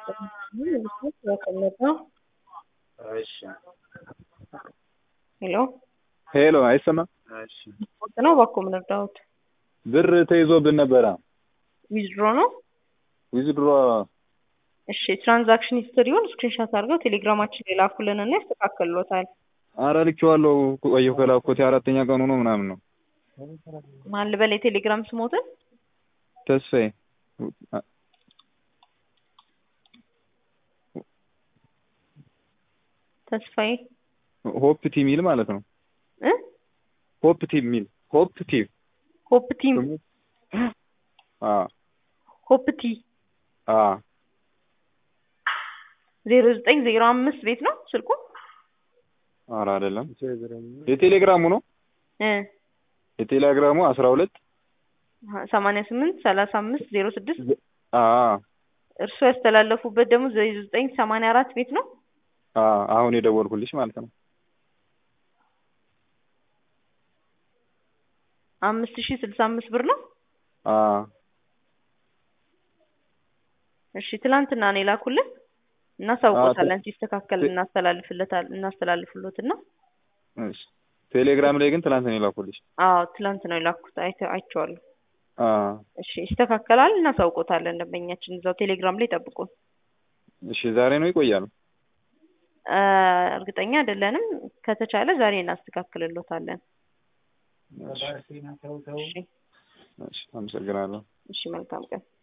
እሺ ሄሎ ሄሎ አይሰማም? እሺ ወጥ ነው እባክዎ ምን እርዳዎት? ብር ተይዞብን ነበረ። ዊዝድሮ ነው? ዊዝድሮ እሺ ትራንዛክሽን ሂስትሪውን ስክሪንሾት አድርገው ቴሌግራማችን ላይ ላኩልንና ያስተካክልሎታል። አረ ልኬዋለሁ ቆየሁ ከላኩት የአራተኛ ቀኑ ነው ምናምን ነው። ማን ልበል የቴሌግራም ስሞትን? ተስፋዬ ተስፋዬ ሆፕ ቲ ሚል ማለት ነው። እ ሆፕ ቲ ሚል ሆፕ ቲ ሆፕ ቲም አ ሆፕ ቲ አ ዜሮ ዘጠኝ ዜሮ አምስት ቤት ነው ስልኩ? አረ አይደለም የቴሌግራሙ ነው። እ የቴሌግራሙ አስራ ሁለት ሰማንያ ስምንት ሰላሳ አምስት ዜሮ ስድስት አ እርሱ ያስተላለፉበት ደግሞ ዜሮ ዘጠኝ ሰማንያ አራት ቤት ነው። አ አሁን የደወልኩልሽ ማለት ነው። አምስት ሺህ ስልሳ አምስት ብር ነው። አ እሺ ትላንትና ነው የላኩልን እናሳውቆታለን። ሲስተካከል እናስተላልፍለታል እናስተላልፍሎትና እሺ ቴሌግራም ላይ ግን ትናንት ነው የላኩልሽ። አዎ ትላንት ነው የላኩት አይተ- አይቼዋለሁ። አ እሺ ይስተካከላል፣ እናሳውቆታለን። ደንበኛችን እዛው ቴሌግራም ላይ ጠብቁን። እሺ ዛሬ ነው ይቆያል? እ እርግጠኛ አይደለንም። ከተቻለ ዛሬ እናስተካክልሎታለን። እሺ እሺ እሺ አመሰግናለሁ። እሺ መልካም ቀን